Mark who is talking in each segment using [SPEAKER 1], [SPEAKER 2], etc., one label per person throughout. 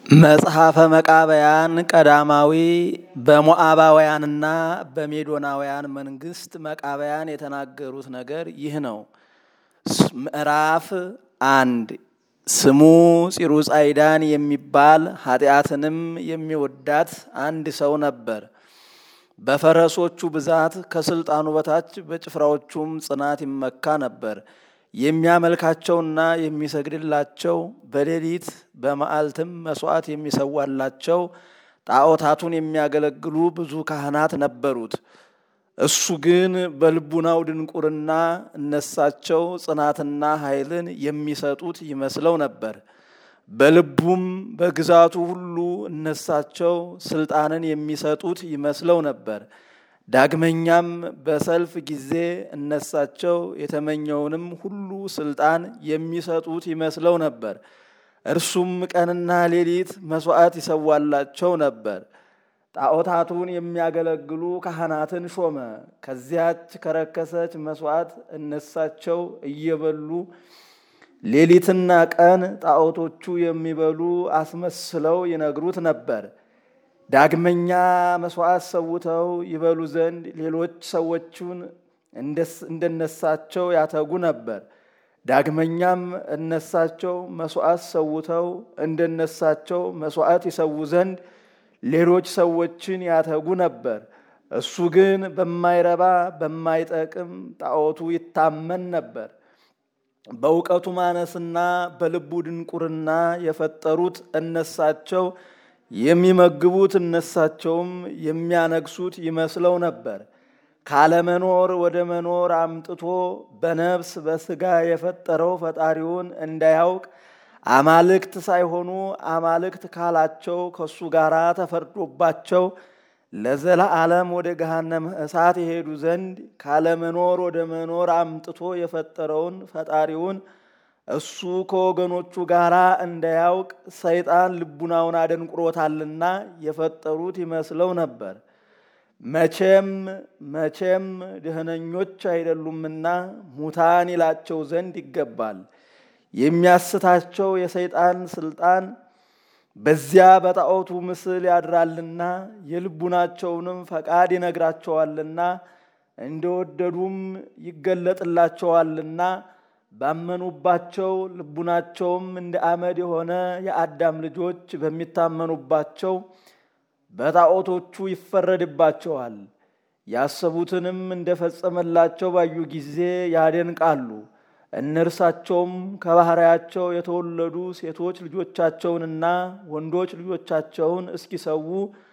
[SPEAKER 1] መጽሐፈ መቃብያን ቀዳማዊ በሞዓባውያንና በሜዶናውያን መንግስት መቃብያን የተናገሩት ነገር ይህ ነው። ምዕራፍ አንድ ስሙ ፂሩጻይዳን የሚባል ኃጢአትንም የሚወዳት አንድ ሰው ነበር። በፈረሶቹ ብዛት ከስልጣኑ በታች በጭፍራዎቹም ጽናት ይመካ ነበር። የሚያመልካቸውና የሚሰግድላቸው በሌሊት በመዓልትም መስዋዕት የሚሰዋላቸው ጣዖታቱን የሚያገለግሉ ብዙ ካህናት ነበሩት። እሱ ግን በልቡናው ድንቁርና እነሳቸው ጽናትና ኃይልን የሚሰጡት ይመስለው ነበር። በልቡም በግዛቱ ሁሉ እነሳቸው ስልጣንን የሚሰጡት ይመስለው ነበር። ዳግመኛም በሰልፍ ጊዜ እነሳቸው የተመኘውንም ሁሉ ስልጣን የሚሰጡት ይመስለው ነበር። እርሱም ቀንና ሌሊት መስዋዕት ይሰዋላቸው ነበር። ጣዖታቱን የሚያገለግሉ ካህናትን ሾመ። ከዚያች ከረከሰች መስዋዕት እነሳቸው እየበሉ ሌሊትና ቀን ጣዖቶቹ የሚበሉ አስመስለው ይነግሩት ነበር። ዳግመኛ መስዋዕት ሰውተው ይበሉ ዘንድ ሌሎች ሰዎቹን እንደነሳቸው ያተጉ ነበር። ዳግመኛም እነሳቸው መስዋዕት ሰውተው እንደነሳቸው መስዋዕት ይሰዉ ዘንድ ሌሎች ሰዎችን ያተጉ ነበር። እሱ ግን በማይረባ በማይጠቅም ጣዖቱ ይታመን ነበር። በእውቀቱ ማነስና በልቡ ድንቁርና የፈጠሩት እነሳቸው የሚመግቡት እነሳቸውም የሚያነግሱት ይመስለው ነበር። ካለመኖር ወደ መኖር አምጥቶ በነፍስ በሥጋ የፈጠረው ፈጣሪውን እንዳያውቅ አማልክት ሳይሆኑ አማልክት ካላቸው ከእሱ ጋር ተፈርዶባቸው ለዘለዓለም ወደ ገሃነመ እሳት የሄዱ ዘንድ ካለመኖር ወደ መኖር አምጥቶ የፈጠረውን ፈጣሪውን እሱ ከወገኖቹ ጋር እንዳያውቅ ሰይጣን ልቡናውን አደንቁሮታልና የፈጠሩት ይመስለው ነበር። መቼም መቼም ደህነኞች አይደሉምና ሙታን ይላቸው ዘንድ ይገባል። የሚያስታቸው የሰይጣን ስልጣን በዚያ በጣዖቱ ምስል ያድራልና የልቡናቸውንም ፈቃድ ይነግራቸዋልና እንደወደዱም ይገለጥላቸዋልና ባመኑባቸው ልቡናቸውም እንደ አመድ የሆነ የአዳም ልጆች በሚታመኑባቸው በጣዖቶቹ ይፈረድባቸዋል። ያሰቡትንም እንደፈጸመላቸው ባዩ ጊዜ ያደንቃሉ። እነርሳቸውም ከባሕርያቸው የተወለዱ ሴቶች ልጆቻቸውንና ወንዶች ልጆቻቸውን እስኪሰዉ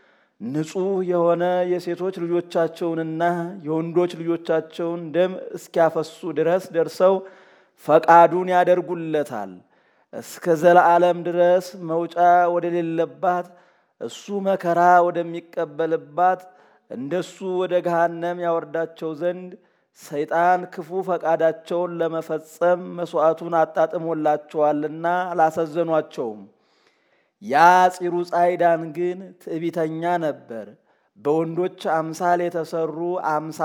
[SPEAKER 1] ንጹሕ የሆነ የሴቶች ልጆቻቸውንና የወንዶች ልጆቻቸውን ደም እስኪያፈሱ ድረስ ደርሰው ፈቃዱን ያደርጉለታል። እስከ ዘለዓለም ድረስ መውጫ ወደሌለባት እሱ መከራ ወደሚቀበልባት እንደሱ ወደ ገሃነም ያወርዳቸው ዘንድ ሰይጣን ክፉ ፈቃዳቸውን ለመፈጸም መሥዋዕቱን አጣጥሞላቸዋልና አላሳዘኗቸውም። ያ ፂሩ ጻይዳን ግን ትዕቢተኛ ነበር። በወንዶች አምሳል የተሰሩ አምሳ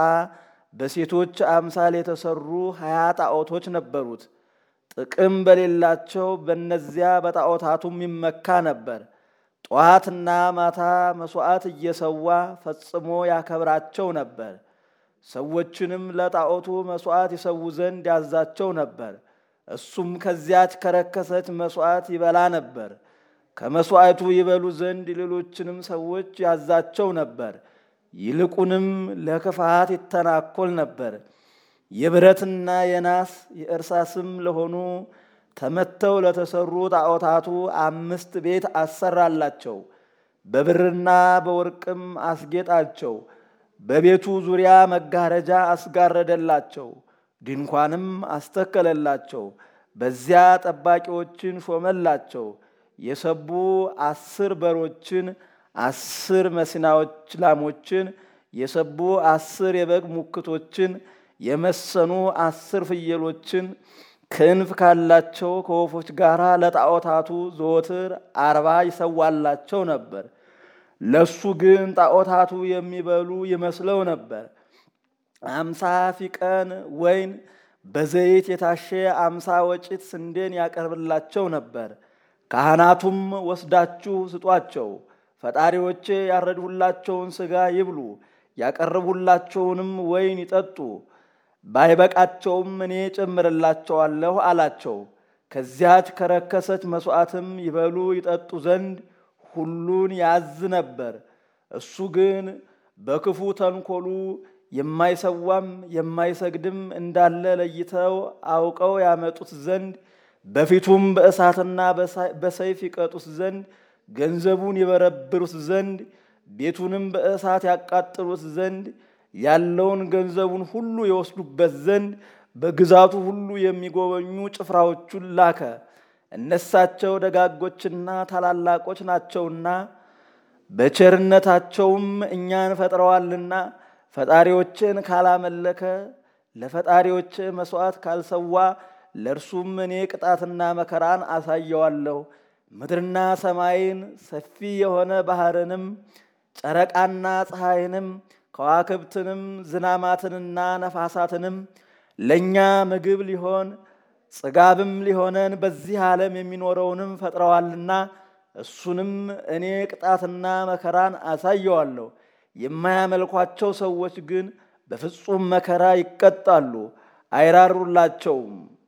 [SPEAKER 1] በሴቶች አምሳል የተሰሩ ሀያ ጣዖቶች ነበሩት። ጥቅም በሌላቸው በእነዚያ በጣዖታቱም ይመካ ነበር። ጠዋትና ማታ መሥዋዕት እየሰዋ ፈጽሞ ያከብራቸው ነበር። ሰዎችንም ለጣዖቱ መሥዋዕት ይሰዉ ዘንድ ያዛቸው ነበር። እሱም ከዚያች ከረከሰች መሥዋዕት ይበላ ነበር። ከመሥዋዕቱ ይበሉ ዘንድ ሌሎችንም ሰዎች ያዛቸው ነበር። ይልቁንም ለክፋት ይተናኮል ነበር። የብረትና የናስ የእርሳስም ለሆኑ ተመተው ለተሰሩ ጣዖታቱ አምስት ቤት አሰራላቸው። በብርና በወርቅም አስጌጣቸው። በቤቱ ዙሪያ መጋረጃ አስጋረደላቸው። ድንኳንም አስተከለላቸው። በዚያ ጠባቂዎችን ሾመላቸው። የሰቡ አስር በሮችን፣ አስር መስናዎች ላሞችን፣ የሰቡ አስር የበግ ሙክቶችን፣ የመሰኑ አስር ፍየሎችን ክንፍ ካላቸው ከወፎች ጋር ለጣዖታቱ ዘወትር አርባ ይሰዋላቸው ነበር። ለሱ ግን ጣዖታቱ የሚበሉ ይመስለው ነበር። አምሳ ፊቀን ወይን በዘይት የታሸ አምሳ ወጭት ስንዴን ያቀርብላቸው ነበር። ካህናቱም ወስዳችሁ ስጧቸው፣ ፈጣሪዎቼ ያረድሁላቸውን ሥጋ ይብሉ፣ ያቀረብሁላቸውንም ወይን ይጠጡ፣ ባይበቃቸውም እኔ ጨምርላቸዋለሁ አላቸው። ከዚያች ከረከሰች መሥዋዕትም ይበሉ ይጠጡ ዘንድ ሁሉን ያዝ ነበር። እሱ ግን በክፉ ተንኮሉ የማይሰዋም የማይሰግድም እንዳለ ለይተው አውቀው ያመጡት ዘንድ በፊቱም በእሳትና በሰይፍ ይቀጡት ዘንድ ገንዘቡን ይበረብሩት ዘንድ ቤቱንም በእሳት ያቃጥሉት ዘንድ ያለውን ገንዘቡን ሁሉ የወስዱበት ዘንድ በግዛቱ ሁሉ የሚጎበኙ ጭፍራዎቹን ላከ። እነሳቸው ደጋጎችና ታላላቆች ናቸውና በቸርነታቸውም እኛን ፈጥረዋልና ፈጣሪዎችን ካላመለከ ለፈጣሪዎች መሥዋዕት ካልሰዋ ለእርሱም እኔ ቅጣትና መከራን አሳየዋለሁ። ምድርና ሰማይን ሰፊ የሆነ ባሕርንም ጨረቃና ፀሐይንም ከዋክብትንም ዝናማትንና ነፋሳትንም ለእኛ ምግብ ሊሆን ጽጋብም ሊሆነን በዚህ ዓለም የሚኖረውንም ፈጥረዋልና እሱንም እኔ ቅጣትና መከራን አሳየዋለሁ። የማያመልኳቸው ሰዎች ግን በፍጹም መከራ ይቀጣሉ፣ አይራሩላቸውም።